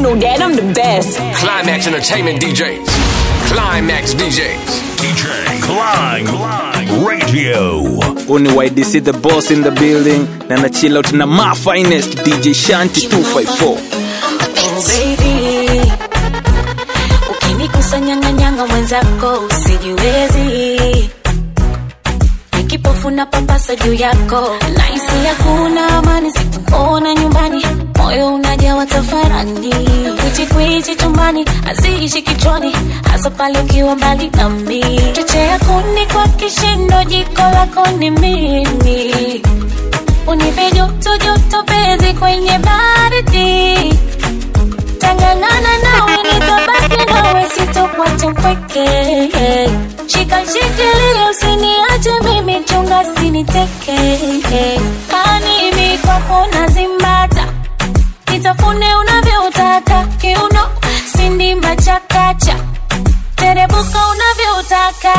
know that I'm the best. Climax Entertainment DJs. Climax DJs. DJ Climb Radio. Uni YDC the boss in the building na na chill out na my finest DJ Shanti 254 baby ukinikusanyanganyanga mwenzako usijiwezi nikipofu na papasa juu yako naisi hakuna amani sikuona nyumbani moyo unajawa tafarani kwichikwichi chumbani haziishi kichwani hasa pale ukiwa mbali nami chochea kuni kwa kishindo jiko lako ni mimi unipe joto joto pezi kwenye baridi tangangana nawe nitabaki nawe sitokuacha mpweke shika shikilia usiniache mimi chunga siniteke kanimi kwako nazimbata nitafune unavyotaka kiuno sindimba chakacha terebuka unavyotaka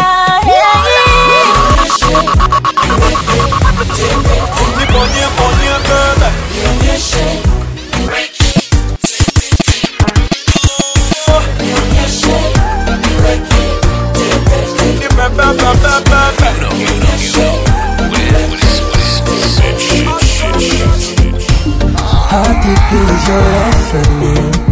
How deep is your love for me?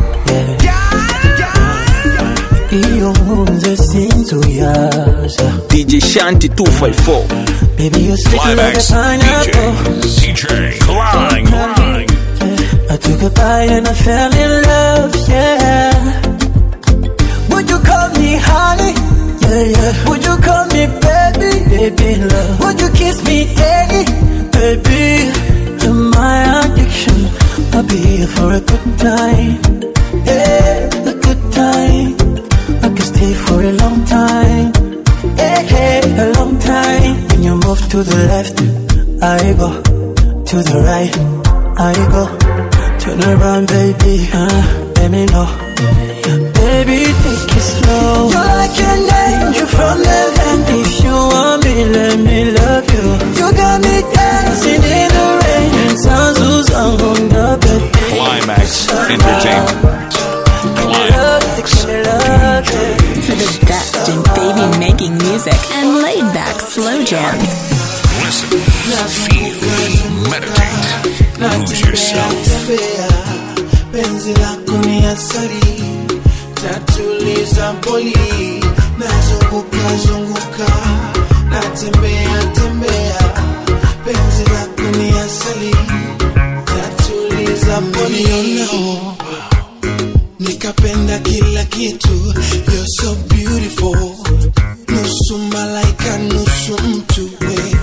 Yeah. Iyo nkunze sinzuyaza DJ Shanti 254 Baby you're sweet like a Climax pineapple DJ. DJ Climb. I took a bite and I fell in love, yeah Would you call me honey? Yeah, yeah Would you call me baby? Baby love Would you kiss me daddy? Baby You're my addiction I'll be here for a good time Yeah, a good time I can stay for a long time Yeah, yeah, a long time When you move to the left I go To the right I go Turn around, baby, uh, let me know. Baby, take it slow. You're like an angel from heaven. If you want me, let me love you. You got me dancing in the rain. And sounds who's on the bed. Climax Entertainment. Love, take me love, yeah. For the best in baby making music and laid back slow jams. Listen, feel, meditate, lose yourself. penzi lako ni asari tatuliza poli nazunguka zunguka natembea tembea penzi lako ni asali tatuliza poli nikapenda kila kitu you're so beautiful nusu malaika nusu mtu we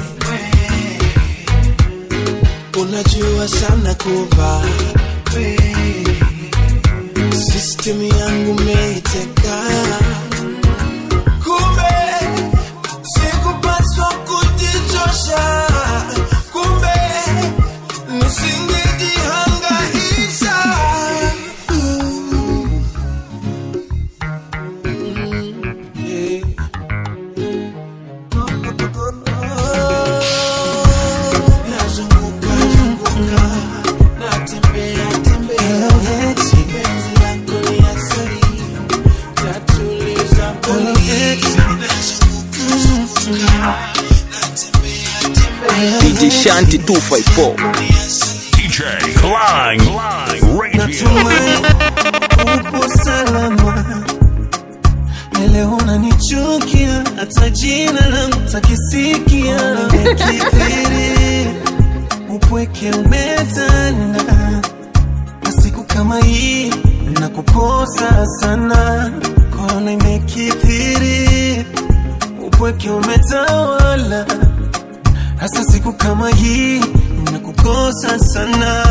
unajua sana kuvaa system yangu meiteka kumbe sikupaswa kujichosha kumbe nisingejihangaisha Yeah. Nazunguka, zunguka, natembea, tembea. Penzi lako ni asali, tatuliza poli. Nazunguka, zunguka, natembea, tembea. DJ Shanti 254 DJ Climb Radio. Natumai upo salama Lele unanichukia hata jina langu takisikia Umekithiri upweke umetanda na siku kama hii nakukosa sana Korona imekithiri upweke umetawala hasa siku kama hii nakukosa sana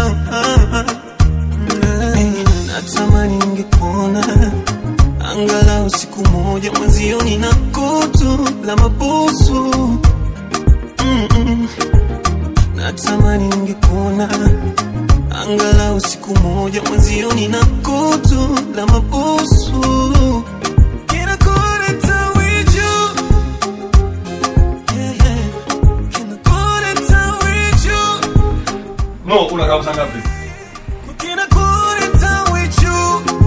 Eh, natamani ningekuona angalau siku moja mwenzioni na kutu la mabusu Mm-mm. natamani ningekuona angalau siku moja mwenzioni na kutu la mabusu Kinakuleta wiju. Yeah, yeah. Kinakuleta wiju. No, unakaa saa ngapi? Kinakuleta wiju.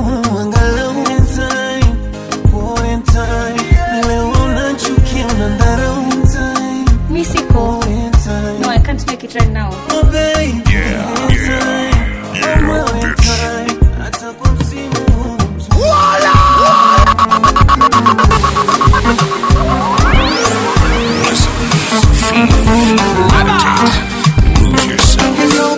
angalau one time, one time. Leo unachukia unadharau one time, Mi siko. one time. No, I can't make it right now. Oh, baby. Yeah, yeah, yeah, bitch. Hata kwa msimu huu. Listen, feel, meditate, lose yourself.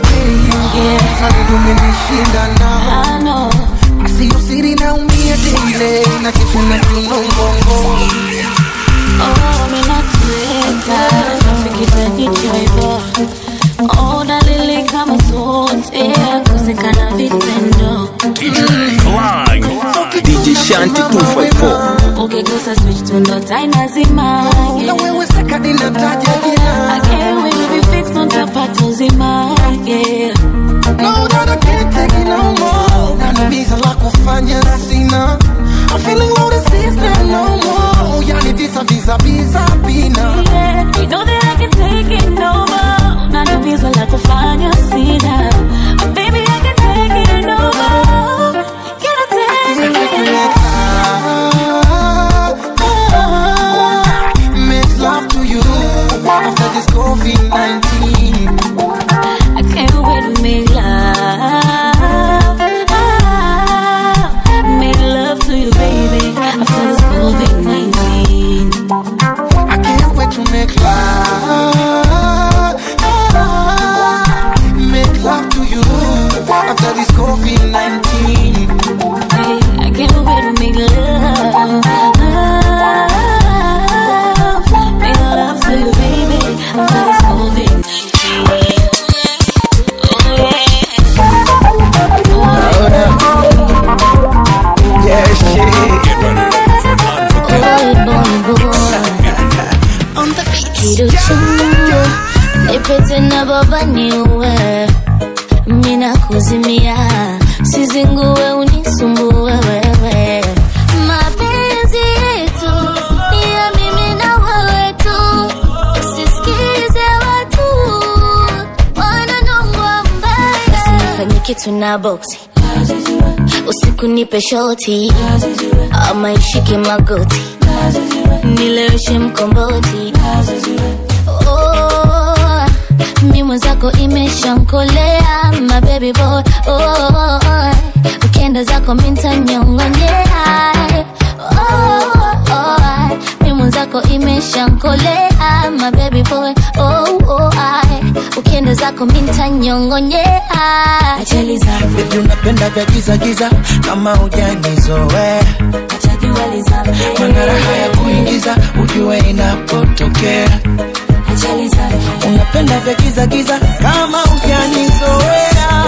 umenishinda nao I know. siyo siri naumia dile na kesho na kinongongo Oh, mimi nakueleza. Nafikiri jicho hivyo. Oh, dalili kama zote kosekana vitendo DJ Klein. DJ Shanti 254 ukigusa switch tu ndo taa inazima na wewe sekadi nataja jina Again, we will be fixed on tapata uzima yeah. No, that I can't take it no more. Nanimiza la kufanya sina. I'm feeling low to sister no more. Yani visa visa visa bina. Yeah, you know that I can take it no more. Na tatizo la kufanya sina. But baby, I can take it no more. Can I take it? Make love to you after this COVID-19. I can't wait to make love. Make love to you, baby. After this COVID-19. I can't wait to make love. Make love to you after this COVID-19. Hey, I can't wait to make love. Make love to you, baby. After this COVID-19. Yeah, shit Get ready for unforgettable. Kiruchu, nipete na baba niue, mina kuzimia, sizingue unisumbue wewe. Mapenzi yetu ni ya mimi na wewe tu, usisikize watu wananongwa mbaya. Usinifanye kitu na boksi usiku nipe shoti ama ishike magoti nileweshe mkomboti oh, mi mwenzako imeshankolea my baby boy oh, ukienda zako mintanyongonyea oh, oh, mi mwenzako imeshankolea my baby boy oh, oh, ukienda zako mintanyongonyea ajali zangu Baby unapenda vya giza giza kama hujanizoea Mana raha ya kuingiza ujue inapotokea ajali zangu Unapenda vya giza giza kama hujanizoea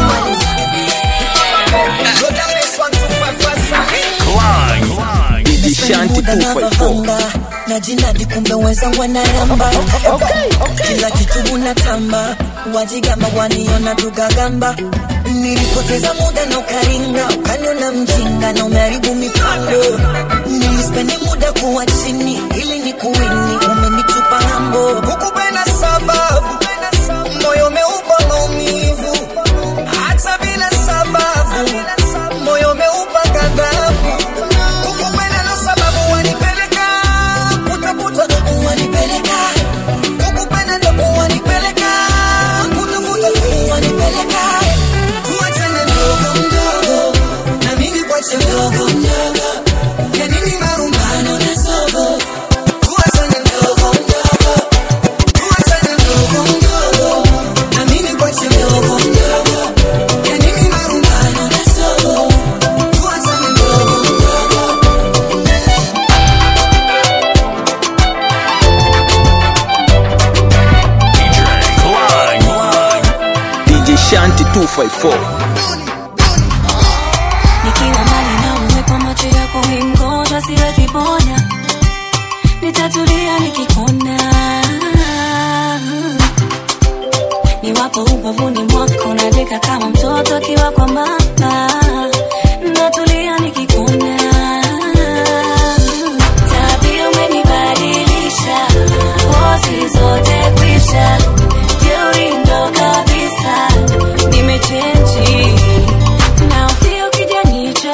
Klein. DJ Shanti 254 na jinadi kumbe wenzangu wanaramba kila kitu unatamba wajigamba waniona tugagamba nilipoteza muda na ukaringa ukaniona mjinga na umeharibu mipango nilispendi muda kuwa chini ili ni kuwini umenitupa ng'ambo hukupenda sababu moyo umeupa maumivu hata bila sababu moyo umeupa ghadhabu kukupenda na sababu wanipeleka kutafuta wanipeleka kukupenda ndo wanipeleka kutafuta wanipeleka tuachane mdogo mdogo na mimi kwache mdogo mdogo ya nini marumbano na sogo tuachane mdogo mdogo tuachane mdogo mdogo na mimi kwache mdogo mdogo ya nini marumbano na sogo tuachane mdogo mdogo DJ Klein. DJ Shanti 254 nikiwa mbali na uwe kwa macho yako ingoja siwezi ponya nitatulia nikikona niwapo ubavuni mwako nadeka kama mtoto akiwa kwa mama natulia nikikona tabia umenibadilisha pozi zote kwisha jeuri ndo kabisa nimechenji na ufio kijani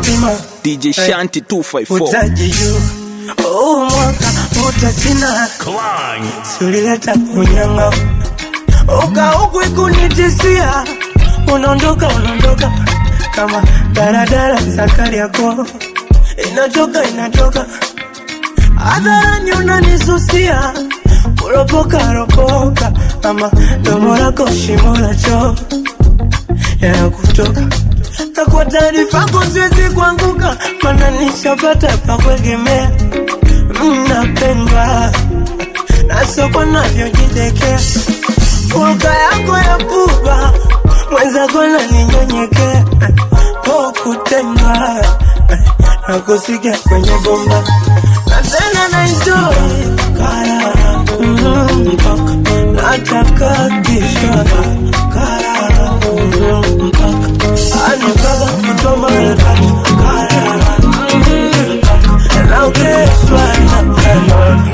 kupima DJ Shanti 254 utaji juu huu mwaka utasina Klein. sulileta unyanga ukauku ikunitisia unaondoka unaondoka kama daradara zakari yako inatoka inatoka hadharani unanisusia kuropoka ropoka ama domo lako shimo la choo yanakutoka na kwa taarifa yako siwezi kuanguka mana nishapata pa kuegemea mnapendwa na soko navyojidekea Hulka yako ya pupa mwenzako naninyenyekea po kutendwa na kusikia kwenye bomba na tena naenjoy kara mm, mpaka nataka kisha kara mm, mpaka ani mpaka kutoa Marekani kara mm, mpaka naogeshwa na kara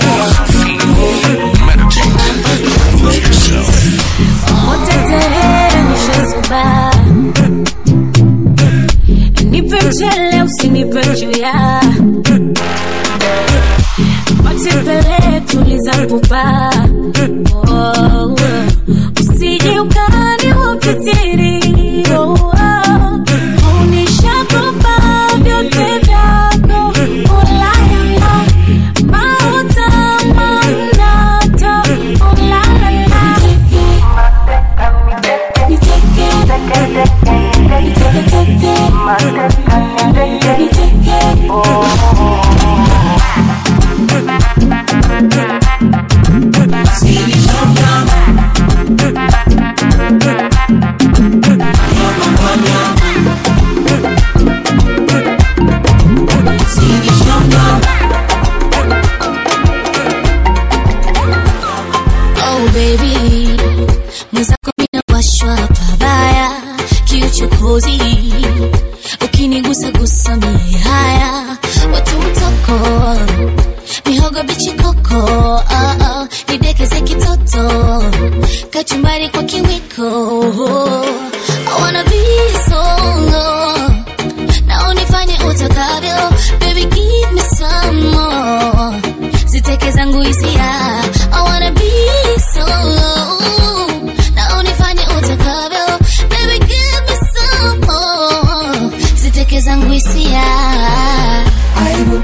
Motetere nishazuba Nipe mchele usinipe juya Matembele tuliza pupa oh, Usije ukani upitiri oh, oh. Unishakopa vyote vyako Ulalala Mauta manata Ulalala Oh baby, mwenzako minawashwa pabaya, kiuchokozi ukinigusa gusa mie haya, watu mtoko mihogo bichi koko, ah, ah, nidekeze kitoto kachumbari kwa kiwiko, I wanna be solo na unifanye utakavyo, baby give me some more ziteke zangu hisia I wanna be solo na unifanye utakavyo baby give me some more ziteke zangu hisia aibu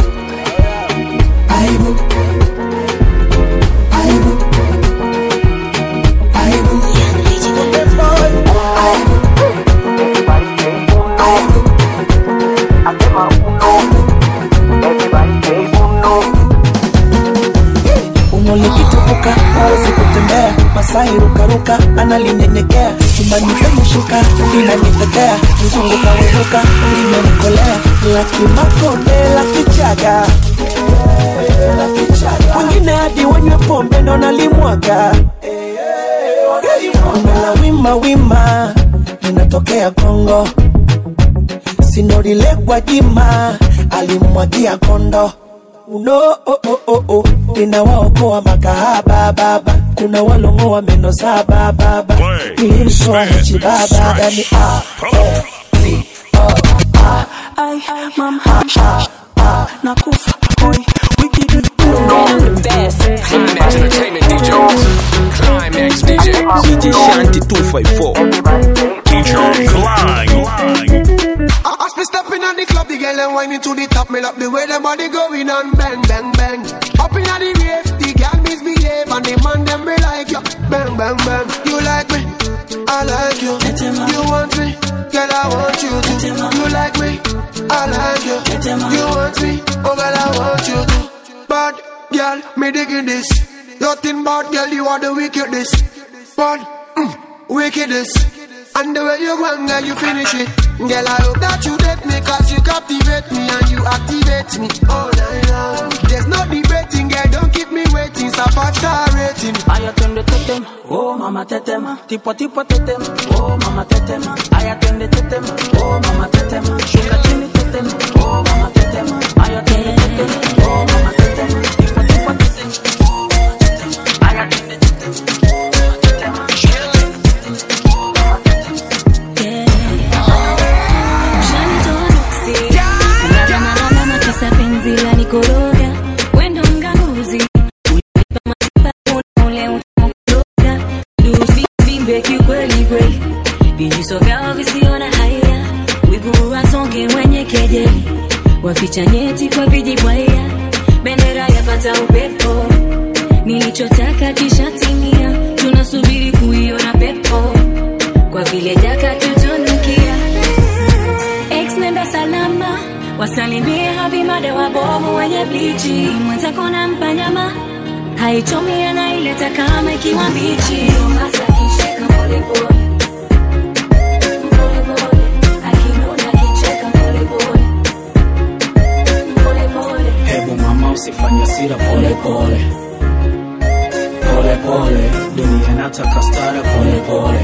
aibu aibu aibu umolikitupuka hawezi kutembea masai rukaruka analinyenyekea chumbani pemushuka inanitetea mzunguka weruka limenikolea lakimakonde la kichaga wengine hadi wanywe pombe ndo nalimwaga umela wima wima linatokea kongo sinorilekwa jima alimwagia kondo uno oh, oh, oh, oh. ninawaokoa makahaba baba kuna walongoa meno saba baba Play, nilimtoa spin, mchi baba stretch, yani ah, pull. ai mama ah, ah, nakufa hoi wikidi Climax Entertainment DJs. Climax DJs. DJ Shanti 254 DJ Klein. As me stepping on the club, the girl and whining to the top. Me love the way them body going on, bang, bang, bang. Up in the rave, the girl misbehave and the man them be like you, bang, bang, bang. You like me, I like you. You want me, girl I want you to. You like me, I like you. You want me, oh girl I want you to. Bad girl, me digging this. Nothing bad girl, you are the wickedest. Bad, mm, wickedest. And the way you go, girl, you finish it. Girl, I hope that you date me, cause you captivate me and you activate me all night long. There's no debating, girl, don't keep me waiting. It's a five star rating. Aya twende tetem, oh mama tetema, tipo tipo tetem, oh mama tetema. Aya twende tetem, oh mama tetema, shuka chini tetem, oh mama tetema. Aya twende tetem, oh mama tetema, tipo tipo tetem, oh mama tetema. Aya twende tetem, oh mama tetema, shuka chini tetem, oh mama tetema. Ushanitoa niambie kiukweli kweli vijiso vyao visiona haya wivu wasonge mwenye kejeli waficha nyeti kwa vijibwaya bendera yapata upepo nilichotaka kishatimia tunasubiri kuiona pepo kwa vile jaka tutunukia Ex nenda salama wasalimie habimada wabovu wenye blichi mwenzako nampa nyama haichomi anaileta kama ikiwa mbichi Hasa akishika polepole. Polepole. Akinuna akicheka polepole. Polepole. hebu mama usifanye sira pole pole pole pole dunia nataka stara pole pole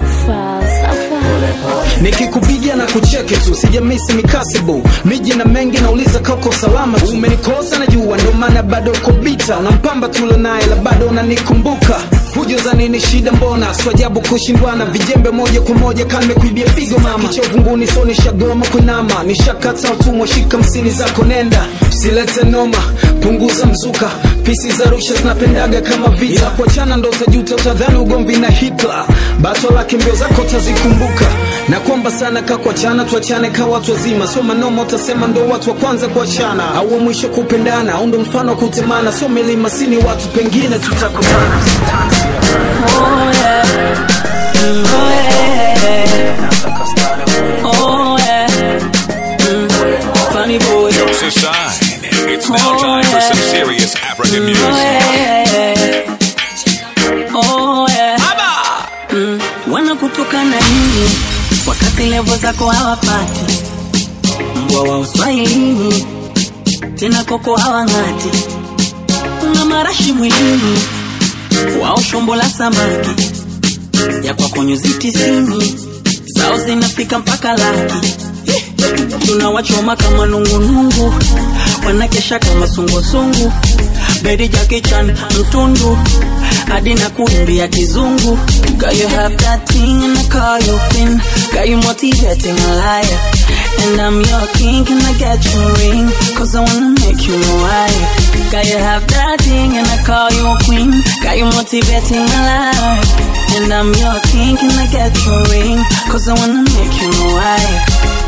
nikikupigia na kucheke tu sijamisi mikasibu miji na mengi nauliza kako salama tu umenikosa na jua ndo maana bado uko bita unampamba tule naye la bado unanikumbuka hujo za nini shida mbona swajabu kushindwana vijembe moja kwa moja kanme kuibia figo mama kichovunguni so nishagoma kunama nishakata utumwa shika msini zako nenda usilete noma punguza mzuka pisi za rusha zinapendaga kama vita yeah. kuachana ndo utajuta utadhani ugomvi na hitla bato lake mbio zako utazikumbuka na kwamba sana ka kuachana tuachane ka watu wazima sio manoma utasema ndo watu wa kwanza kuachana au wa mwisho kupendana au ndo mfano wa kutemana sio milima sini watu pengine tutakutana Oh yeah. Mm, oh yeah. Oh yeah. Mm, funny boy. Jokes aside, it's now time for some serious African Oh music. yeah. Oh yeah. Mm, wanakutukana nini wakati levo zako hawapati mbwa wa uswahilini tena koko hawang'ati una marashi mwilini wao shombo la samaki ya kwako nyuzi tisini zao zinafika mpaka laki tunawachoma kama nungunungu wanakesha kama sungusungu bedi jakichan mtundu hadi na kuimbia kizungu Girl, you have that thing and I call you queen Girl, you motivating a liar And I'm your king, can I get your ring? Cause I wanna make you my wife Girl, you have that thing and I call you a queen Girl, you motivating a liar And I'm your king, can I get your ring? Cause I wanna make you my wife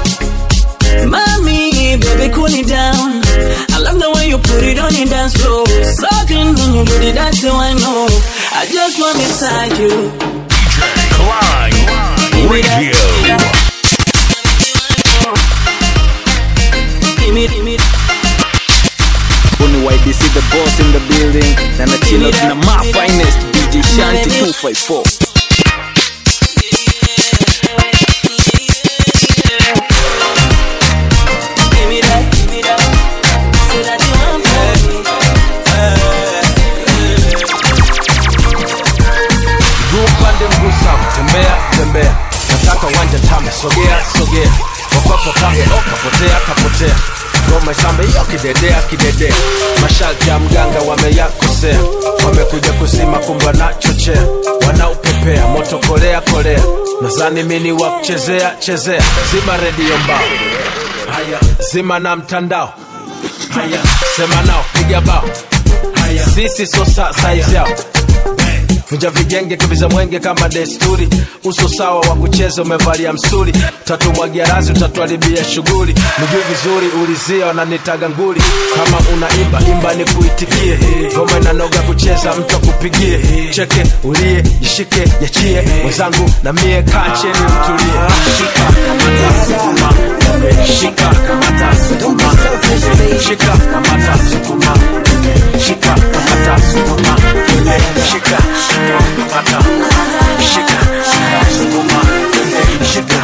Mommy, baby, cool it down. I love the way you put it on your dance floor. Sucking when you do the dance, so I know. I just want inside you. Klein Radio. Give me, give me. Buni YBC the boss in the building na na chill out na my finest DJ Shanti 254 Give me that, give me that. Say that you want for me. mguu pande mguu sawa tembea tembea nataka uwanja tame sogea sogea wakwako pange kapotea kapotea ngoma isambe hiyo kidedea kidedea masharti ya mganga wameyakosea wamekuja kusima kumba na chochea wanaupepea moto kolea kolea nazani mini wa kuchezea chezea zima redio mbao haya zima na mtandao haya sema nao piga bao haya sisi so sa saizi yao vunja vijenge kibiza mwenge kama desturi uso sawa wa kucheza umevalia msuri tatumwagia razi utatuharibia shughuli miguu vizuri ulizia wananitaga nguli kama unaimba imba ni kuitikie ngoma inanoga kucheza mtu akupigie cheke ulie jishike yachie mwenzangu na mie kaa cheni mtulie shika kamata sukuma shika kamata sukuma shika kamata sukuma shika kamata sukuma shika kamata shika sukuma shika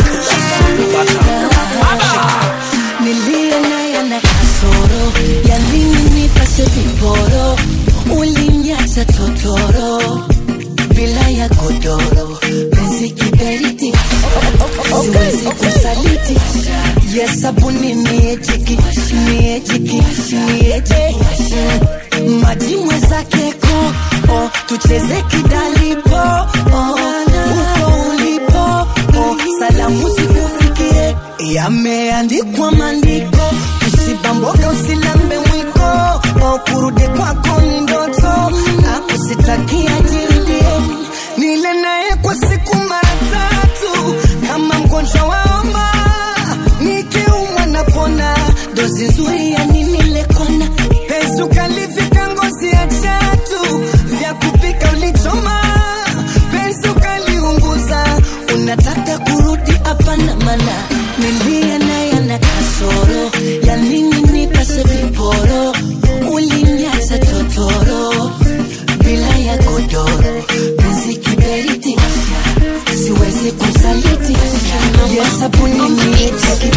niliye naye na kasoro yalini nipase viporo uliniacha totoro bila ya godoro penzi kiberiti siwezi kusaliti yesabuni miejiki miejiki mieje maji mwezake ko oh, tucheze kidalipo oh, uko ulipo oh, salamu zikufikie yameandikwa maandiko usibamboga usilambe mwiko oh, kurudi kwako ni ndoto akusitakia jirudie nile naye kwa kwa siku mara tatu kama mgonjwa wa homa nikiumwa napona dozi nzuri ya nini lekona penzi ukalivika ngozi ya chatu vya kupika ulichoma penzi ukaliunguza unataka kurudi hapana mana nilia naye ana kasoro ya nini nipase viporo ulinyaza totoro bila ya godoro penzi kiberiti siwezi kusaliti ya sabuni niite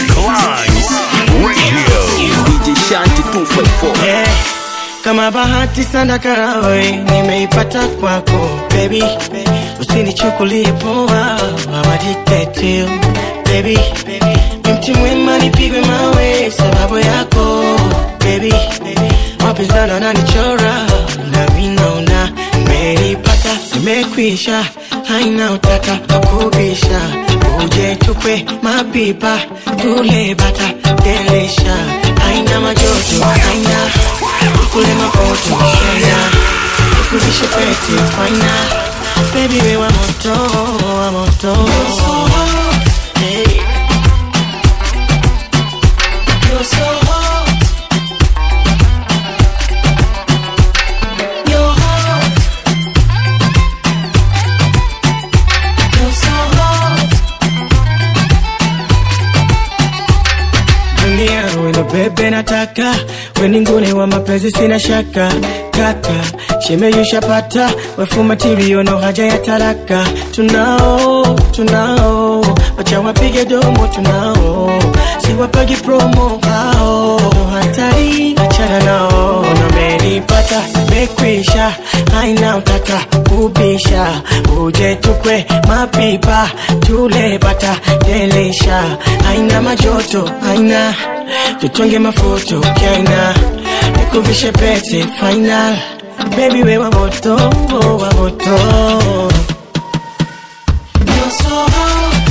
DJ Shanti 254 Eh, kama bahati sana karawe nimeipata kwako baby usinichukulie poa awaditetu baby ni mti mwema nipigwe mawe sababu yako baby wapinzani wananichora na vinaona nimeipata nimekwisha haina utata wakubisha uje tukwe mapipa tule bata delisha haina majoto haina kule mafoto shena nikuvishe pete faina baby we wa moto wa moto hey. You're so hot. You're hot. You're so hot. dunia wena bebe nataka weningune wa mapenzi sina shaka kaka shemeyushapata wefumatirio no haja ya taraka tunao tunao wacha wapige domo tunao siwapagi promo hao hatari achana nao namenipata mekwisha haina utata kubisha uje tukwe mapipa tule bata delisha haina majoto haina tutonge mafoto kaina nikuvishe pete final baby we wa moto wa moto You're so hot.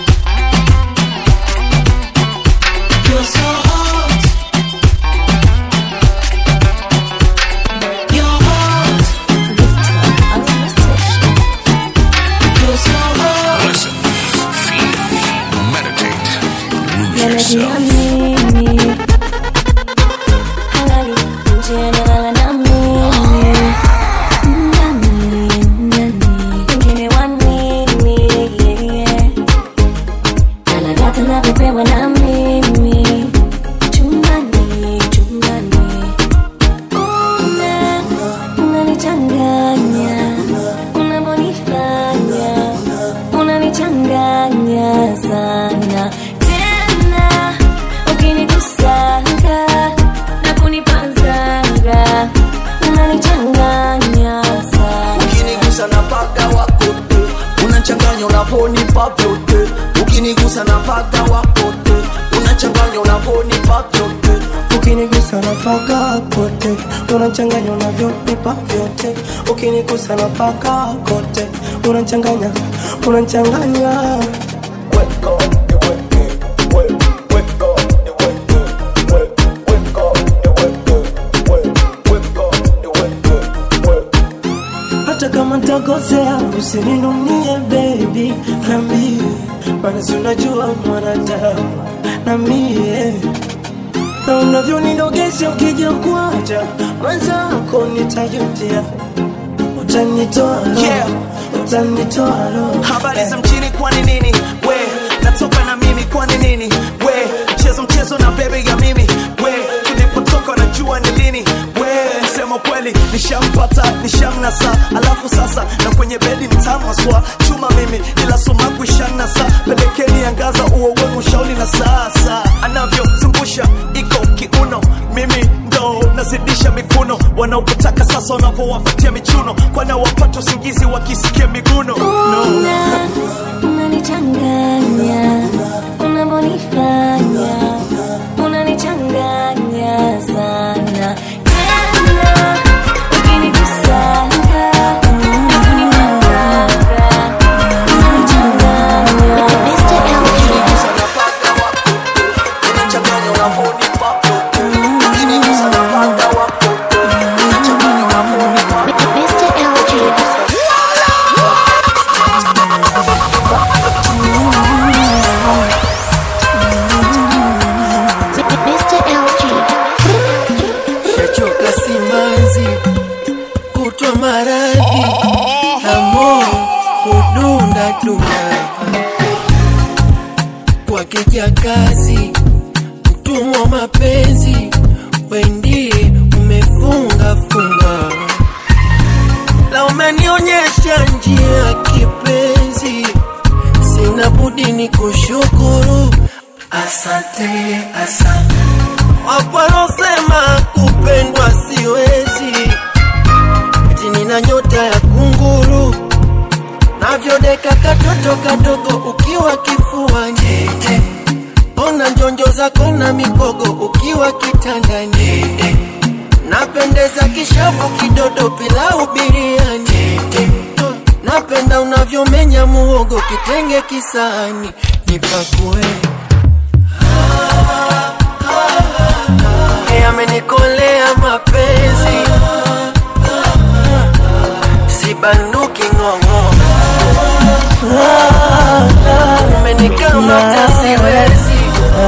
You're so hot. You're hot. You're so hot. Listen, feel, meditate, lose yourself. Yanajiamini. Halali, nje analala na mimi. Nani, nani, wengine wa nini, yeah. Anadata navyopewa na mimi. Chumbani, chumbani. Una, unanichanganya, unavyonifanya, unanichanganya sana tena ukinikusanga na kunipazanga unanichanganya sana ukinigusa na paga wakote unachanganya unavonipa vyote ukinigusa na paga wakote unachanganya unavonipa vyote ukinigusa na paka kote unachanganya unavyonipa vyote ukinigusa na paka kote unachanganya unachanganya hata kama ntakosea usininunie baby nambie maana si unajua mwanadamu na mie na unavyonidogesha ukija kuacha mwenzako nitajutia utanitoa roho, Yeah. utanitoa roho. habari za mchini kwani nini we natoka na mimi kwani nini we mchezo mchezo na bebe ya mimi we tulipotoka najua ni lini we sema kweli nishampata nishamnasa alafu sasa na kwenye bedi mtamaswa chuma mimi ila sumaku ishanasa pelekeni angaza uo wenu shauli na sasa anavyozungusha iko kiuno mimi ndo nazidisha mikuno wanaopotaka sasa wanavyowapatia michuno kwana wapata usingizi wakisikia miguno no. Una, unanichanganya unavyonifanya unanichanganya sana tena ukinikusanga na kunimazanga unanichanganya unachanganya unavonipa vyote ukinigusa na paka wako unachanganya unavonipa duna kwa kijakazi mtumwa mapenzi wendie umefunga funga la umenionyesha njia kipenzi sina budi ni kushukuru asante asante waparosema kupendwa siwezi eti nina nyota ya kunguru navyodeka katoto kadogo ukiwa kifuani ona njonjo zako na mikogo ukiwa kitandani napendeza kishavu kidodo pilau biriani napenda unavyomenya muhogo kitenge kisani nipakue Hey, amenikolea mapenzi sibanduki ng'ong'o umenikamata siwezi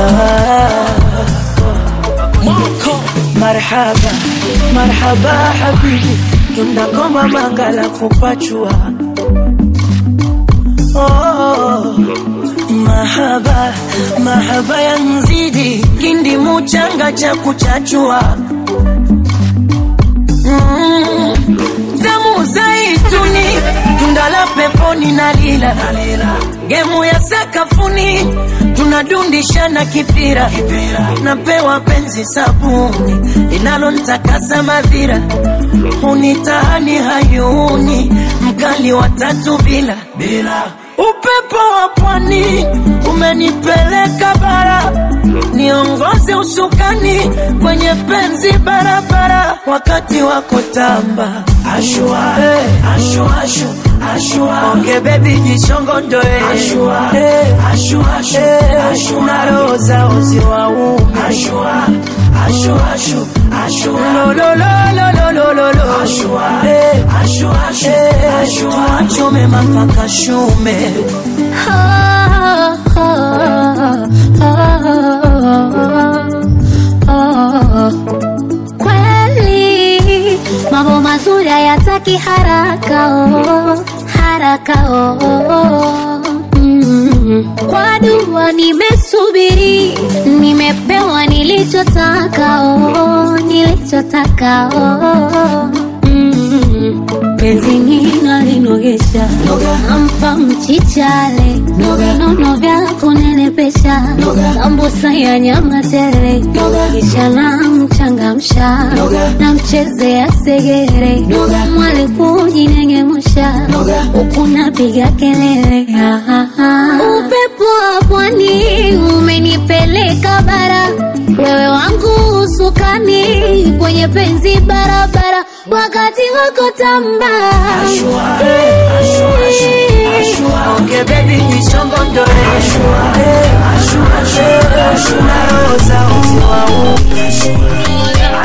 marhaba marhaba habibi tunagomba mangala kupachua oh, mahaba mahaba ya mzidi kindi muchanga cha kuchachua mm, damu zaituni tundala peponi na lila gemu ya sakafuni tunadundishana kipira napewa penzi sabuni linalontakasa madhira hunitahani hayuni mkali wa tatu bila bila upepo wa pwani umenipeleka bara niongoze usukani kwenye penzi barabara wakati wako tamba ashua hey. ashua ashu ashua onge bebi jishongondoe ashua hey. ashua ashu hey. ashua roho zao ziwaume ashua ashua ashu ashua lo lo lo lo lo lo lo ashua hey. ashua ashu hey. ashua achome mapaka shume kweli mambo mazuri hayataki haraka oh, haraka oh. Mm. kwa dua nimesubiri nimepewa nilichotaka oh, nilichotaka oh. mm. penzi nina linogesha nampa mchichale vinono vya kunenepesha sambusa ya nyama tele kisha namchangamsha namchezea segere mwali kujinengemusha huku napiga kelele Ah, ah, ah. upepo wa pwani umenipeleka bara wewe wangu usukani kwenye penzi barabara wakati wako tamba onge bebi jishongondoe ashua hey. ashua ashua ashua roho zao ziwaume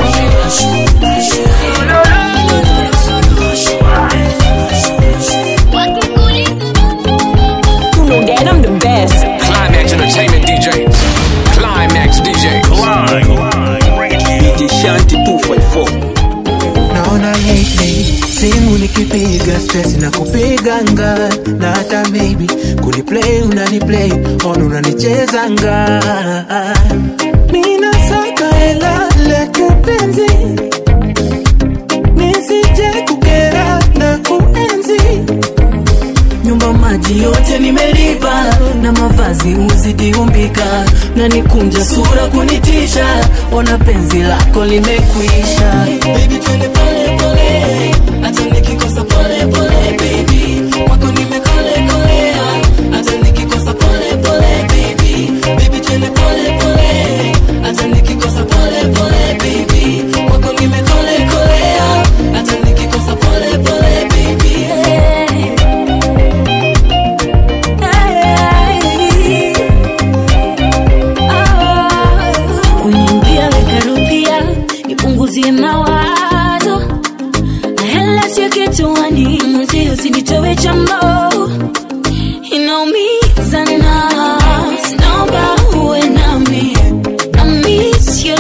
You know that I'm the best. Climax Entertainment DJs. Climax DJ. DJ Shanti 254 naona lately simu nikipiga stress na kupiganga na hata maybe kuniplay unaniplay on unanichezanga mina saka hela letu penzi nisije kukera na kuenzi nyumba maji yote nimelipa na mavazi uzidi umbika na nikunja sura kunitisha ona penzi lako limekwisha Baby, twende pole pole, hata nikikosa pole pole, baby. Kwako nimekole kolea, hata nikikosa pole pole, baby. Baby, twende pole pole, hata nikikosa pole pole, baby. Kwako nimekole kolea, hata nikikosa pole pole, baby. kuniambia weka rupia nipunguzie mawazo na hela sio kituani mwenzio usinitowe chambo inaumiza na naomba uwe nami I miss your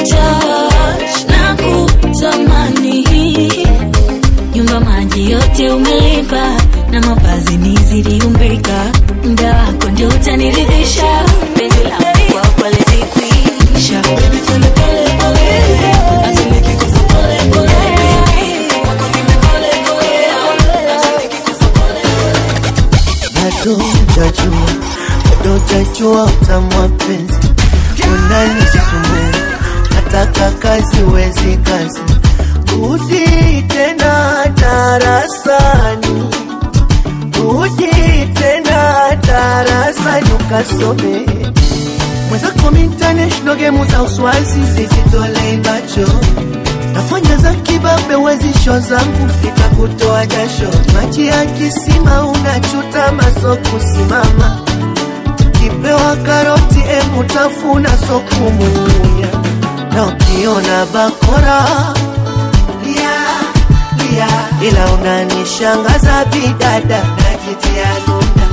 touch na kutamani nyumba maji yote umelipa umenipa na mavazi nizidi umbika mda wako ndio utaniridhisha penzi langu kwako lizikwisha Baby, twende pole pole, acha nikikufa pole pole, baby. Kwako nimekole kole, acha nikikufa pole bado hujajua, bado hujajua utamu wa penzi, unanisumbua nataka kazi wezi kazi, rudi tena darasani, rudi tena darasani ukasome mwenzako international game za uswazi zizitolei macho nafanya za kibabe wezisho zangu nitakutoa jasho maji ya kisima unachuta maso kusimama kipewa karoti emutafuna sokumunya na ukiona bakora lia, lia. ila unanishangaza bidada najitia nunda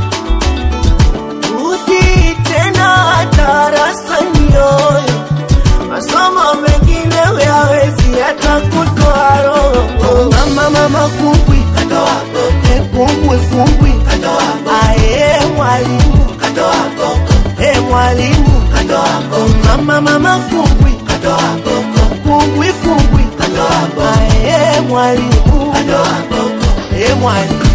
rudi tena darasani yoyo masomo mengine huyawezi hata kutoa roho mama mama kumbwi katoa boko kumbwi kumbwi katoa boko aye mwalimu katoa boko e mwalimu katoa boko mama mama kumbwi katoa boko kumbwi kumbwi katoa boko aye mwalimu katoa boko e mwalimu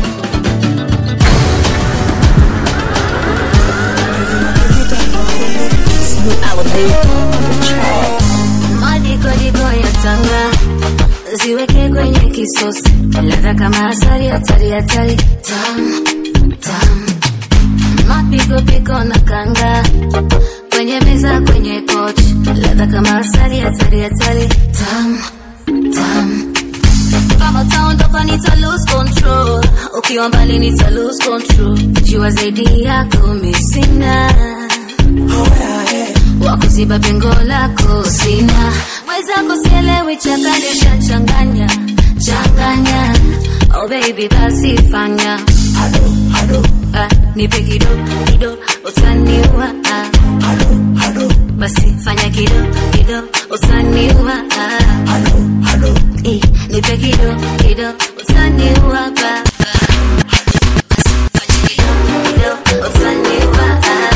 Madikodiko ya tanga ziweke kwenye kisosi, ladha kama asali, hatari hatari, tam tam, mapikopiko na kanga kwenye meza, kwenye kochi, ladha kama asali, hatari hatari, tam tam kama utaondoka nita lose control, ukiwa mbali nita lose control, jua zaidi yako misina wakuziba pengo lako sina mwenzako sielewi chakanisha changanya changanya oh baby basi fanya ah, nipe kido kido utaniua ah. basi fanya kido kido utaniua ah. Eh, nipe kido kido utaniua baba Basi fanya kido kido utaniua ah.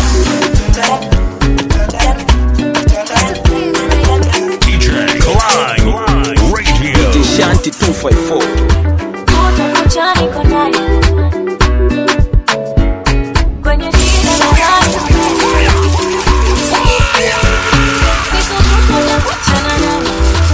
DJ Klein Radio. DJ Shanti 254 Kuta kucha niko naye. Kwenye shida na raha. Siku zote nakutana naye.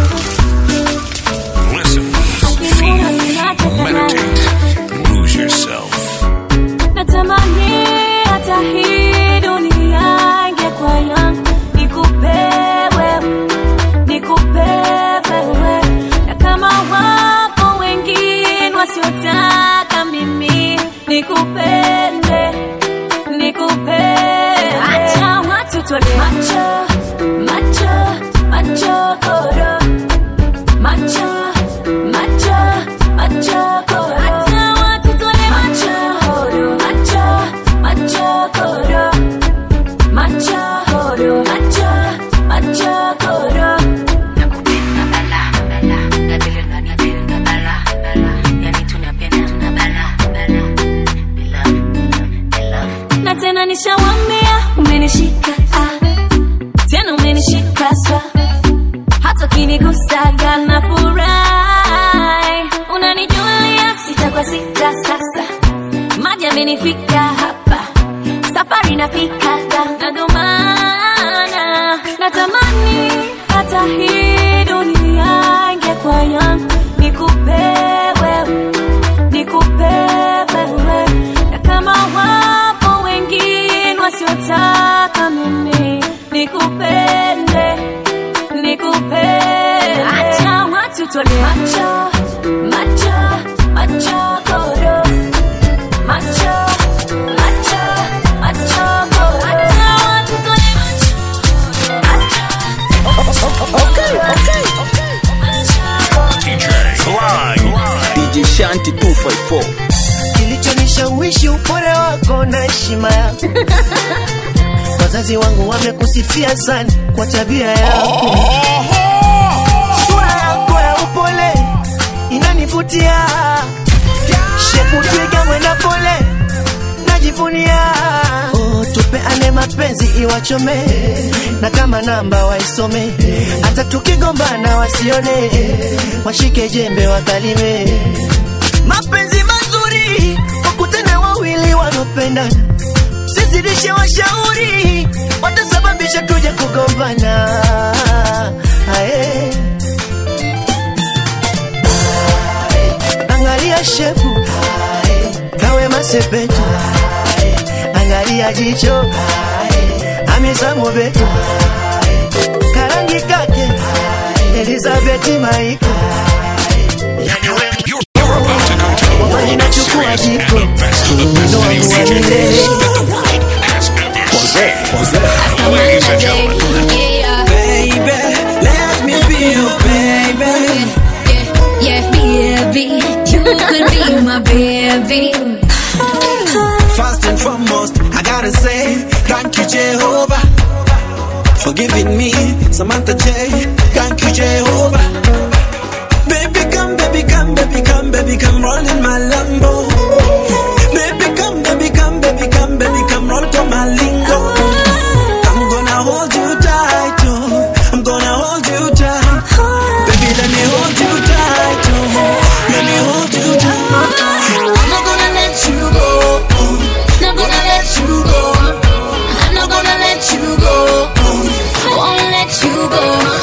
Listen, feel, meditate, lose yourself. Natamani hata hii dunia ingekuwa yangu, nikupe wewe, nikupe wewe. Na kama wapo wengine wasiotaka mimi nikupende, nikupende. Acha watu tuone macho, macho, macho koro, macho, macho, macho koro. Acha watu tuone macho, koro, macho, macho koro, macho koro, macho, macho koro. na tena nishawambia umenishika ah. tena umenishika swa hata ukinigusaga na furahi unanijulia sita kwa sita sasa maji amenifika hapa safari nafikaga na ndo maana natamani hata hii dunia ingekuwa yangu nikupe wewe nikupe wewe na kama wapo wengine wasiotaka mimi nikupende nikupende acha watu tuone macho macho macho koro macho macho macho koro acha watu tuone DJ Klein. DJ Shanti 254 kilichonishawishi upole wako na heshima yako wazazi wangu wamekusifia sana kwa tabia yako sura yako ya upole inanivutia shekutiga mwenda pole najivunia oh, tupeane mapenzi iwachome na kama namba waisome hata tukigombana wasione washike jembe wakalime mapenzi mazuri wakutane wawili wanaopendana sizidishe washauri watasababisha tuje kugombana Ae. angalia shepu kawe masepetu angalia jicho amisamu betu karangi kake elizabeti maiko wamani nachukua jiko wino wangu wa milele Ladies and gentlemen, Baby, let me be your baby. Yeah, baby, you could be my baby. First and foremost, I gotta say, thank you, Jehovah, for giving me Samantha J. Thank you, Jehovah. Baby, come, baby, come, baby, come, baby, come, roll in my Lambo. Baby, come, baby, come, baby, come, baby, come, roll to my lingo. I'm gonna hold you tight, oh. I'm gonna hold you tight. Baby, let me hold you tight, oh. Let me hold you tight. I'm not gonna let you go. Not gonna let you go. I'm not gonna let you go. Won't let you go.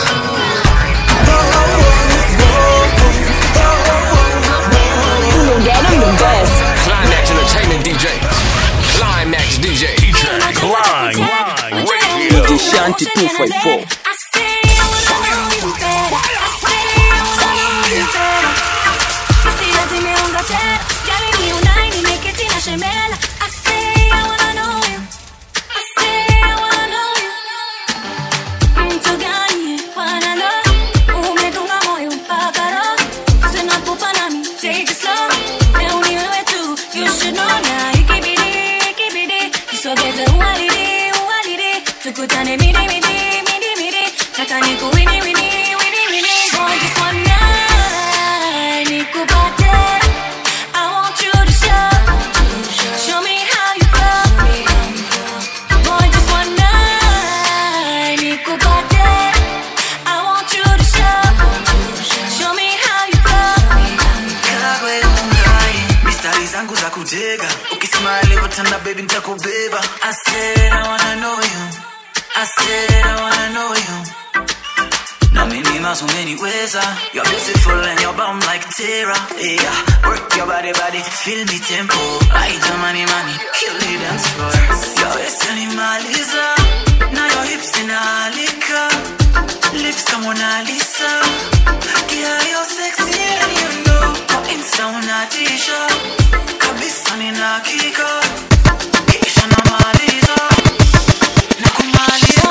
Get them the best. Climax Entertainment DJs. Climax DJ. Climb. Radio. DJ Shanti 254 Tukutane midi midi midi midi Taka niku wini wini wini wini Boy just one night Nikupate I want you to show Show me how you feel Boy just one night Nikupate I want you to show Show me how you Kagwe ungai mistari zangu za kutega ukisema alivyotanda baby nitakubeba I said I wanna know you I said I wanna know you na mimi maso umeniweza You're beautiful and you're bomb like Tara yeah. Work your body body feel me tempo Ai jamani mani kill the dance floor Your waist yanimaliza na your hips inaalika Lips kama Mona Lisa Yeah, you're sexy and you know Kwa Insta unatisha Kabisa nina hakika Kisha namaliza Na kumaliza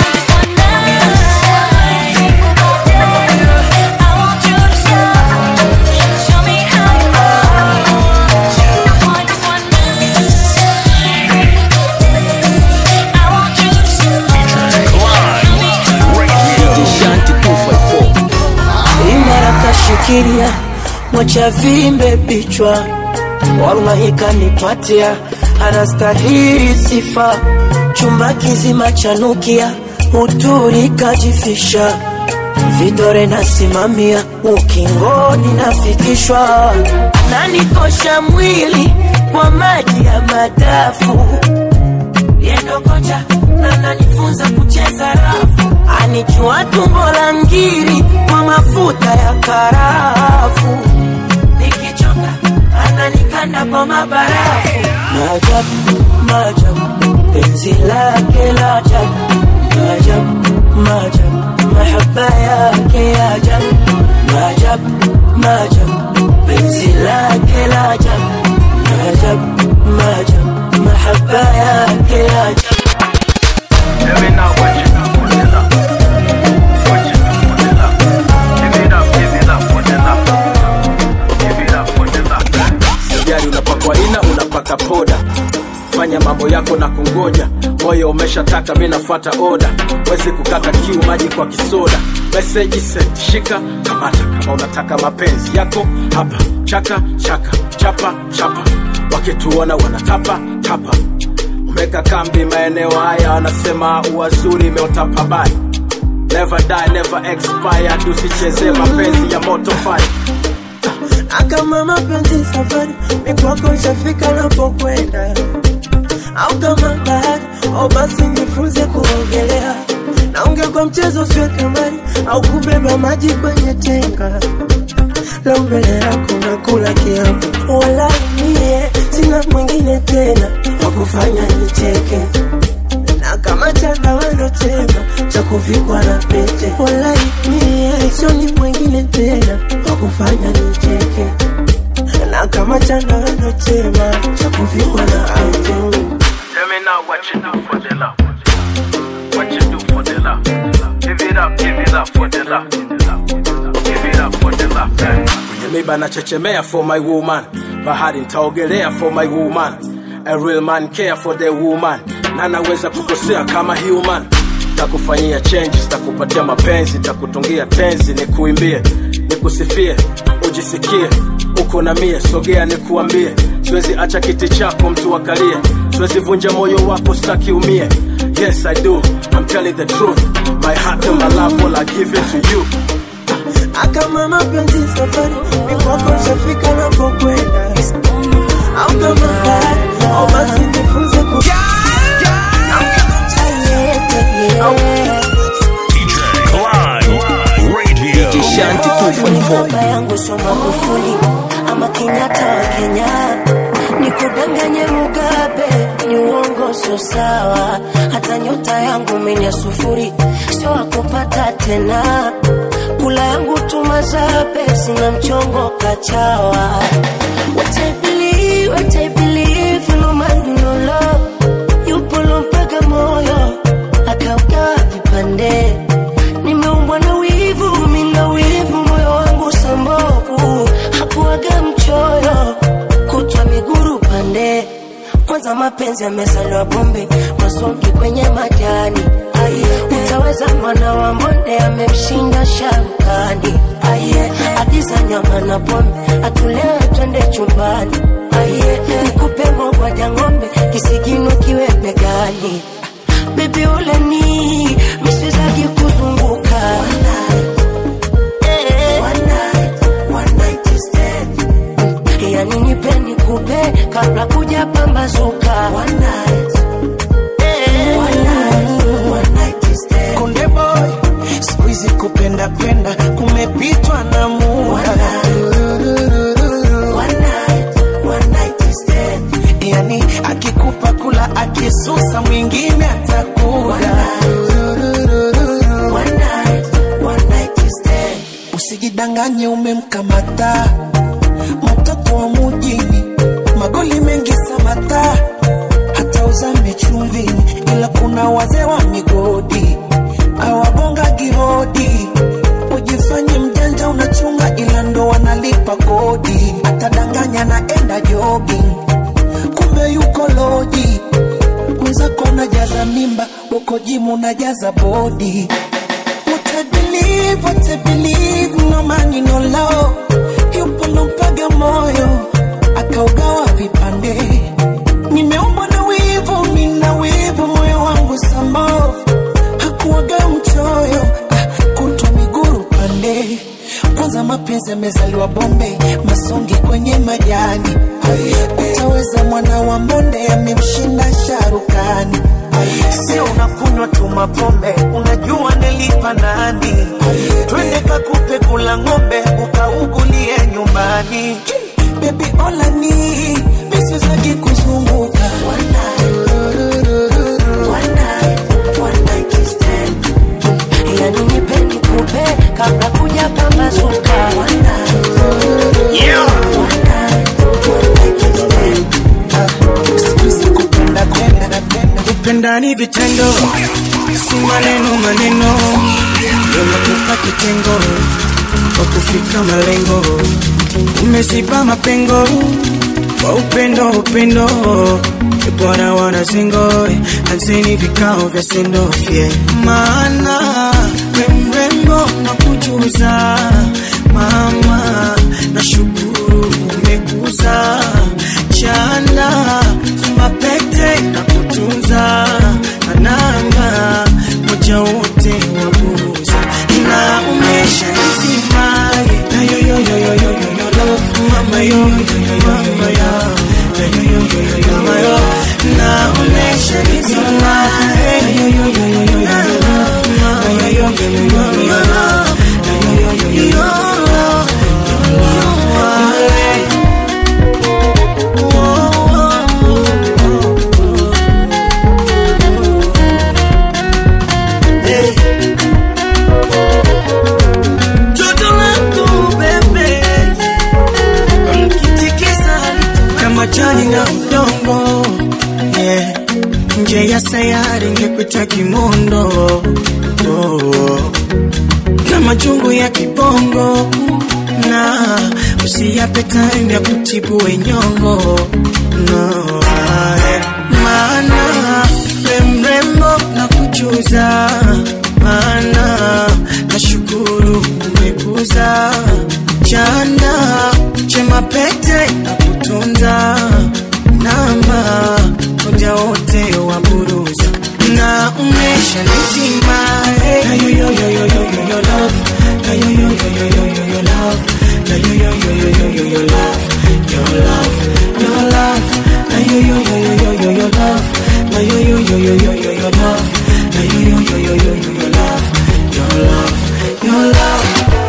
DJ Shanti 254 imara kashikilia mwacha vimbe pichwa wallahi kanipatia anastahili sifa chumba kizima chanukia uturi kajifisha vidore nasimamia ukingoni nafikishwa nanikosha mwili kwa maji ya madafu yendokocha na nanifunza kucheza rafu anijua tumbo la ngiri kwa mafuta ya karafu nikichoka ananikanda kwa mabarafu maajabu maajabu penzi lake la ajabu maajabu maajabu mahaba yake ya ajabu maajabu maajabu penzi lake la ajabu maajabu maajabu mahaba yake ya ajabu gari unapakwa ina unapaka poda fanya mambo yako na kungoja moyo umeshataka mi nafuata oda wezi kukata kiu maji kwa kisoda meseji send shika kamata kama unataka mapenzi yako hapa chaka chaka chapa chapa wakituona wanatapa tapa umeka kambi maeneo haya wanasema uwazuri imeota pabaya never die never expire tusichezee mapenzi ya moto fire akama mapenzi safari mikwako ishafika napokwenda au kama bahari au basi nifunze kuogelea naongea kwa mchezo sio kamari au kubeba maji kwenye tenga leo mbele yako nakula kiapo wala mie sina mwingine tena wakufanya nicheke na kama chanawano chema cha kuvikwa na pete wala mie sioni mwingine tena wakufanya nicheke na kama chanawano chema cha kuvikwa na pete Tell me now what you do for the love. What you do for the love. Give it up, give it up for the love. Give it up for the love. Yeah. Kwenye miba nachechemea for my woman. Bahari nitaogelea for my woman. A real man care for the woman. Na naweza kukosea kama human. Takufanyia changes, takupatia mapenzi, takutungia tenzi, nikuimbie, nikusifie, ujisikie uko na mie, sogea nikuambie, siwezi acha kiti chako mtu akalie, siwezi vunja moyo wako, staki umie. Yes I do, I'm telling the truth, my heart and my love all I give it to you. akama mapenzi safari mikwako ishafika napokwenda au kama bahari au basi nifunze ku baba yangu sio Magufuli ama Kenyatta wa Kenya, nikudanganye Mugabe ni uongo, sio sawa. Hata nyota yangu menya sufuri, sio wakupata tena. Kula yangu tumazabe, sina mchongo kachawa. What I believe, what I believe, no man no love. Yupo lompaga moyo akaugawa vipande nimeumbwa na wivu, mina wivu, moyo wangu sambovu, hakuaga mchoyo, kutwa miguru pande. Kwanza mapenzi yamezaliwa bombe, masongi kwenye majani. Aye, utaweza mwana wa mbonde amemshinda sharukani. Aye, agiza nyama na pombe, atulewe twende chumbani. Aye, nikupe mogwaja ng'ombe, kisigino kiwe begani. Baby uleni, miswezaki kuzunguka Eh. yani nipe nikupe kabla kuja pambazuka Eh. Konde boy, siku hizi kupenda penda kumepitwa na muda. Yani akikupa kula akisusa mwingine atakuda. Usijidanganye umemkamata mtoto wa mujini, magoli mengi samata, hata uzame chumvini, ila kuna wazee wa migodi awagonga gihodi. Ujifanye mjanja unachunga, ila ndo wanalipa kodi. Atadanganya naenda jogging, kumbe yuko loji. Mwenzako unajaza mimba, uko jimu unajaza bodi. What I believe, what I believe, no money, no love. Yupo lompaga moyo, akaugawa vipande. Nimeumbwa na wivu, mina wivu, moyo wangu sambovu. Hakuwaga mchoyo, ah, kutwa miguru pande. Kwanza mapenzi yamezaliwa bombe, masongi kwenye majani. Utaweza mwana wa mbonde, amemshinda sharukani. Sio unakunywa tu mapombe, unajua nilipa nani? Twende kakupe kula ng'ombe, ukaugulie nyumbani. Baby olani, misiwezagi kuzunguka yani nipe nikupe kabla kuja pambazuka kupenda ni vitendo, si maneno maneno, yanakupa kitengo kwa kufika malengo. Umeziba mapengo kwa upendo upendo, E bwana wana singo, anzeni vikao vya sendofye, maana we mrembo na kujuza mama, nashukuru umekuza chana mapete na kutunza ananga moja wote waburuza na umesha nizima na yo yo yo yo yo yo yo love mama yo yo yo yo mama yo na yo yo yo yo yo mama yo na umesha nizima na yo yo yo yo yo yo love mama yo yo yo yo yo yo love na yo yo yo yo yo love Toto langu bebe Mkitikisa kama jani na udongo yeah. Nje ya sayari ngepita kimondo oh. Na majungu ya kibongo na usiyape time ya kutibu wenyongo no. ae. Maana we mrembo na kujuza maana nashukuru umekuza chanda chema pete na kutunza namba moja wote wa buruza na umesha nizima eh. na yo yo yo yo yo yo yo love na yo yo yo yo yo yo yo love na yo yo yo yo yo yo yo love your love your love na yo yo yo yo yo yo yo love na yo yo yo yo yo yo yo love na yo yo yo yo yo yo yo love your love your love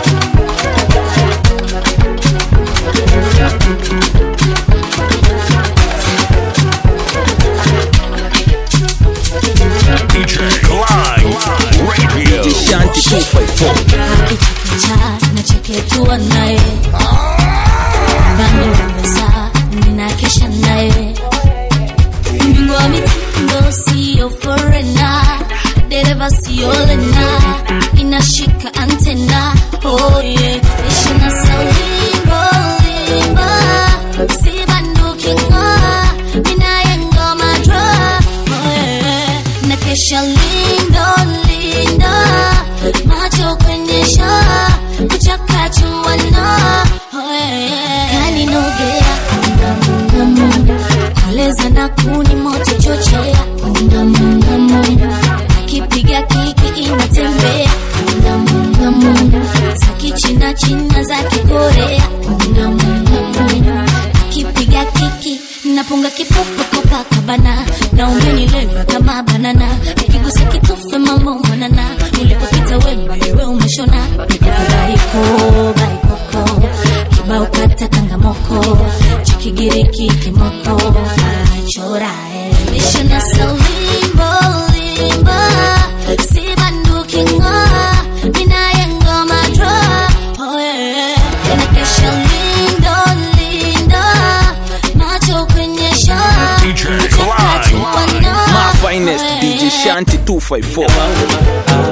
DJ Live Radio. DJ Shanti 254 Cha nacheketua naye bando meza ninakesha naye mbingwa mitindo siyo forena dereva siyo lena inashika antena oh yeah ishina saulimbo limba sibanduki ngoa minaye ngoma dra oh yeah nakesha lindo lindo macho kwenye shaa kuchakachuana oh yeah kaninogea ngamungamu koleza na kuni moto chochea ngamungamu akipiga kiki inatembea ngamungamu za kichina china za kikorea ngamungamu akipiga kiki napunga kipopo kopakabana na umenileva kama banana ukigusa kitufe mambo mwanana ulipopita wemba wewe umeshona baiko baikoko kibao kata kangamoko chikigiriki kimoko achora mishona saulimbo limba sibanduki ngoa minaye ngoma dra oh yeah nakesha lindo lindo macho kwenye shaa DJ Live. My finest DJ Shanti 254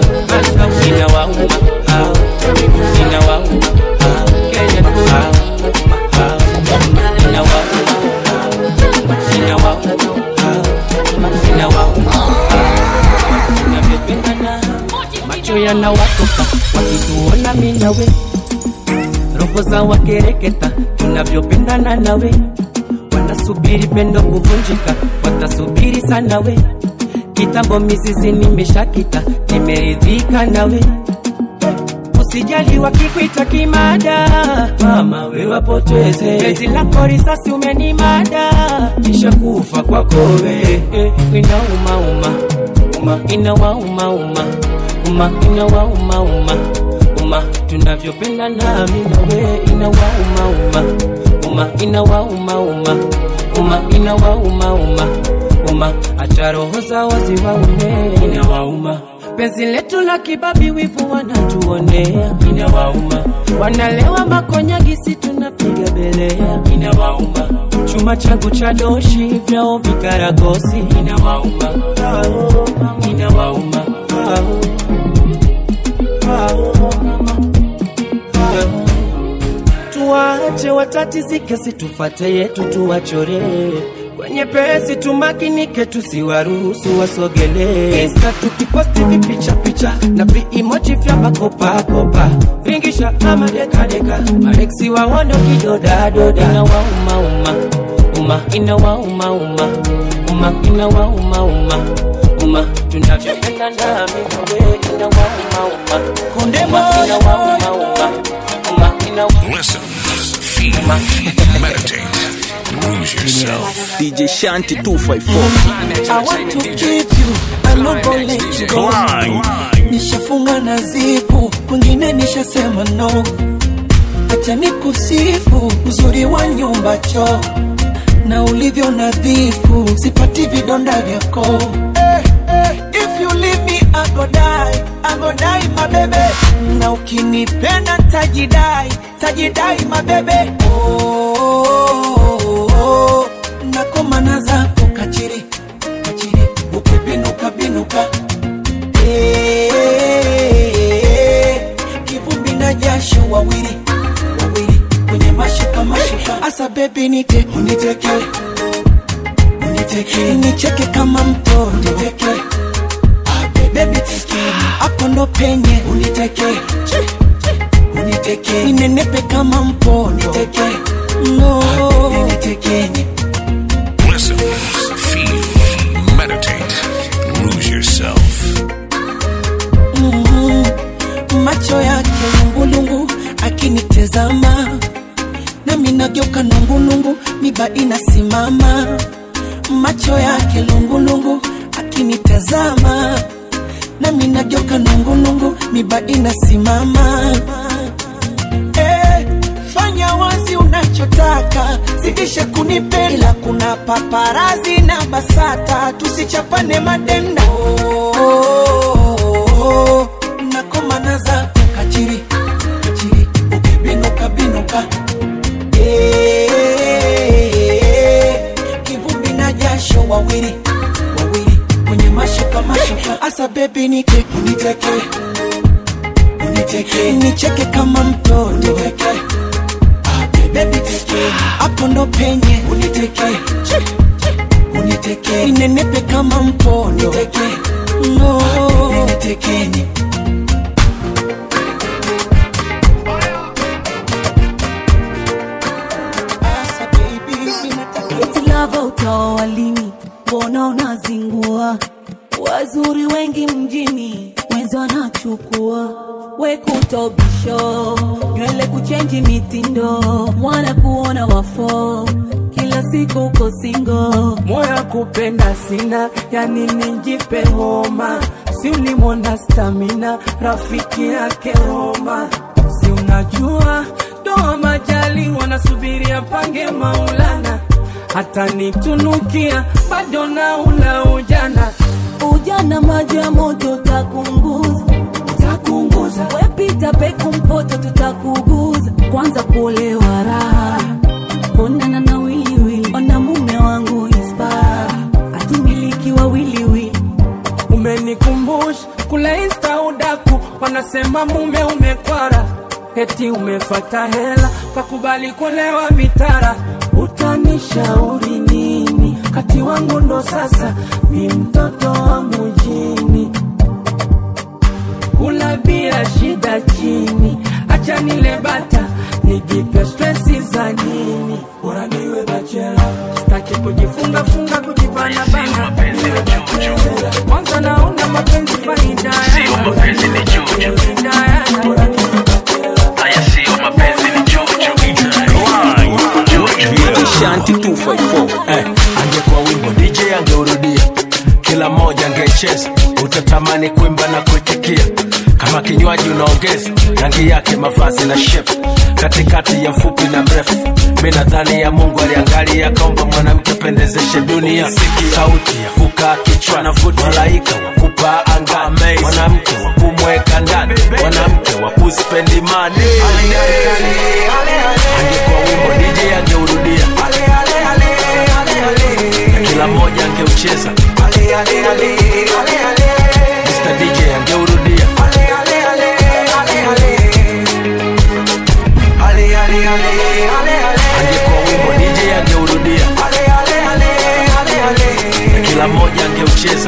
macho yanawatoka wakituona mi nawe roho za wakereketa tunavyopendana nawe wanasubiri pendo kuvunjika watasubiri sana we kitambo mizizi nimeshakita nimeridhika nawe usijali wakikwita kimada mama we wapoteze pezi lako risasi umenimada kisha kufa kwako we eh, inaumauma uma inawaumauma uma inawaumauma uma tunavyopenda nami nawe inawaumauma uma inawaumauma uma inawaumauma uma acha roho zao ziwaume inawauma penzi letu la kibabi wivu wanatuonea inawauma wanalewa makonyagisi tunapiga belea inawauma chuma changu cha doshi vyao vikaragosi inawauma Ao, inawauma Ao, ao, ao. tuwache watatizike situfate yetu tuwachore kwenye pesi tumakinike, tusiwaruhusu wasogelee. Insta tukiposti vipicha picha na viimoji vya makopakopa, vingisha ama dekadeka, mareksi waondo kidodadoda, inawauma uma uma, inawauma uma uma, inawauma uma uma, tunavyopenda ndami nawe, inawauma uma konde inawauma uma uma, inawauma Listen, feel, meditate, lose yourself. DJ Shanti 254. I want to keep you, I'm not gonna let you go. Nishafunga na zipu, kwingine nishasema no. Acha nikusifu uzuri wa nyumba choo na ulivyo nadhifu, sipati vidonda vyako. Eh, eh, if you leave me I go die, I go die my baby. Na ukinipenda tajidai, tajidai my baby. Oh, oh, oh, oh. nakomana zako kachiri kachiri, ukibinuka binuka Eh, kivumbi na jasho wawili wawili kwenye mashuka mashuka, asa bebi nite uniteke uniteke nicheke kama mtoto uniteke Baby teke hapo ndo penye uniteke uniteke ninenepe kama mpondo uniteke no unitekenye Listen, feel, meditate, lose yourself. Mhm. macho yake lungulungu akinitezama nami nageuka nungulungu miba inasimama macho yake lungulungu akinitazama nami nageuka nungulungu miba inasimama eh, fanya wazi unachotaka zidisha kunipenda ila kuna paparazi na basata tusichapane madenda oh, oh, oh, nakomana zako kachiri kachiri ukibinuka binuka Eh, kivumbi na jasho wawili wawili kwenye mashuka mashuka asa bebi nike uniteke uniteke nicheke kama mtoto uniteke bebi teke hapo ndo penye uniteke uniteke ninenepe kama mpondo uniteke no unitekenye Eti lava utaoa lini? Mbona unazingua? Wazuri wengi mjini, wenzi wanachukua we kutobisho, nywele kuchenji mitindo, mwana kuona wafo, kila siku uko singo. moyo kupenda sina, yani nijipe homa, si ulimwona stamina, rafiki yake Roma, si unajua doa majali wanasubiria pange Maulana, hata nitunukia bado na ula ujana Ujana maji ya moto utakunguza, utakunguza. Wepita peku mpoto tutakuguza, kwanza kuolewa raha, onana na wiliwili, ona mume wangu ispa, hatumiliki wa wiliwili umenikumbusha kule insta udaku, wanasema mume umekwara, eti umefata hela kakubali kulewa mitara. Utanishauri nini? Kati wangu ndo sasa mi mtoto wa mujini, kula bia shida chini, acha nile bata nijipe stresi za nini, bora niwe bachela, sitaki kujifunga funga kujibana bana, niwe bachela. Kwanza naona mapenzi faida Sio mapenzi ni chuchu. Haya sio mapenzi ni chuchu. DJ Shanti 254. Eh, angekuwa wimbo DJ angeurudia, kila mmoja angecheza, utatamani kuimba na kuitikia. Kama kinywaji unaongeza rangi yake, mavazi na shepu, katikati ya mfupi na mrefu. Mi nadhani ya Mungu aliangalia akaomba mwanamke pendezeshe dunia, sauti ya kukaa kichwani, malaika wa kupaa angani, mwanamke wa kumweka ndani, mwanamke wa kuspendi mani. Angekuwa wimbo DJ angeurudia na kila mmoja angeucheza Mr. DJ angeurudia angekuwa wimbo DJ angeurudia mara moja angeucheza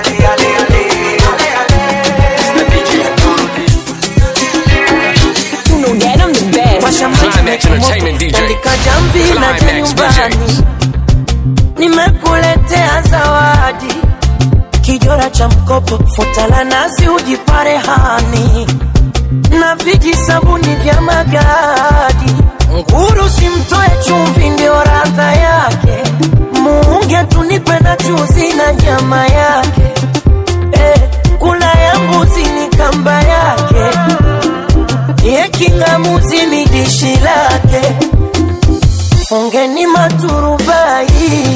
You know that I'm the best. Climax Entertainment DJ. Andika jamvi na je Climax nyumbani DJs. nimekuletea zawadi kijora cha mkopo futa la nazi ujipare hani na viji sabuni vya magadi nguru simtoe chumvi ndio radha yake muunge tunipe na chuzi na nyama yake eh, kula ya mbuzi ni kamba yake ye kingamuzi ni dishi lake fungeni maturubai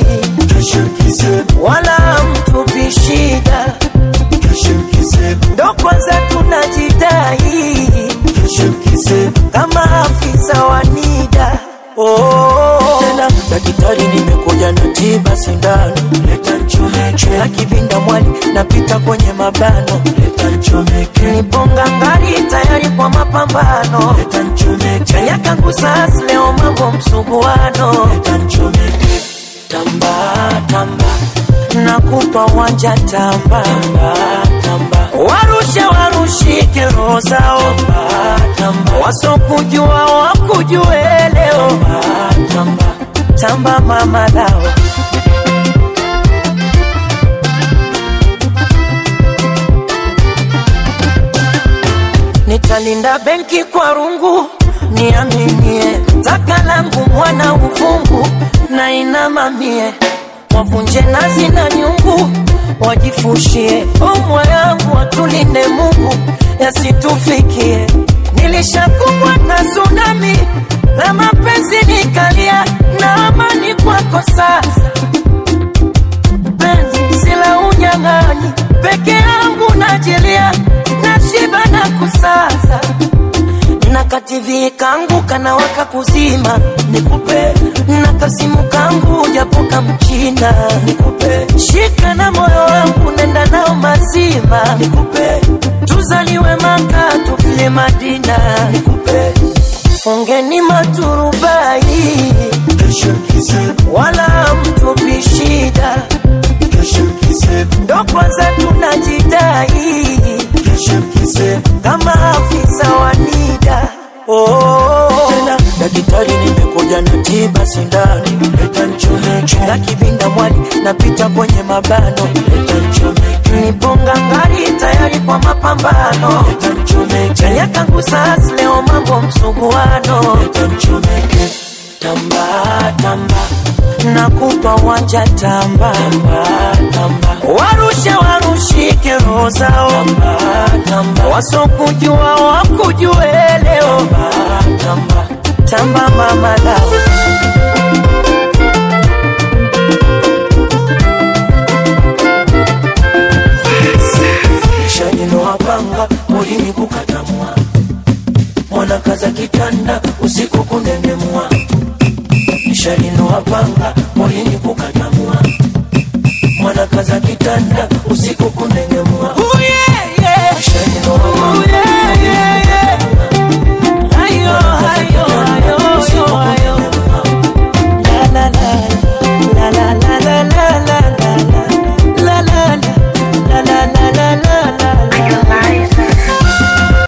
wala mtupi shida ndo kwanza tunajidai kama afisa wa nida oh. tena daktari nimekuja na tiba sindano leta nchomeke na kivinda mwali napita kwenye mabano leta nchomeke niponga ngari tayari kwa mapambano leta nchomeke chanya kangu sasa leo mambo msuguano leta nchomeke tamba tamba nakupa wanja tamba tamba tamba warushe warushike roho zao tamba tamba wasokujua wakujue leo tamba tamba tamba mama lao nitalinda benki kwa rungu niaminie taka langu mwana uvungu na inamamie wavunje nazi na nyungu wajifushie umwa yangu watulinde mungu yasitufikie nilishakumbwa na tsunami la mapenzi nikalia na amani kwako sasa penzi sila unyang'anyi peke yangu najilia nashiba na kusaza na kativi kangu kanawaka kuzima nikupe na kasimu kangu japoka mchina nikupe shika na moyo wangu nenda nao mazima nikupe tuzaliwe maka tufie madina nikupe fungeni maturubai wala mtupi shida ndo kwanza tunajidai kama afisa wa nida oh. tena daktari nimekuja na tiba sindano leta nchomeke na kivinda mwali napita kwenye mabano leta nchomeke niponga ngari tayari kwa mapambano leta nchomeke chanya kangu sasa leo mambo msuguano leta nchomeke tamba tamba nakupa wanja tamba tamba tamba warushe warushike roho zao tamba tamba wasokujua wakujue leo tamba tamba tamba mama lao shaninoapanga mulimi kukatamwa mwanakaza kitanda usiku kunengemwa shaninoapanga mulimi kukatamwa mwanakaza kitanda usiku kunengemwa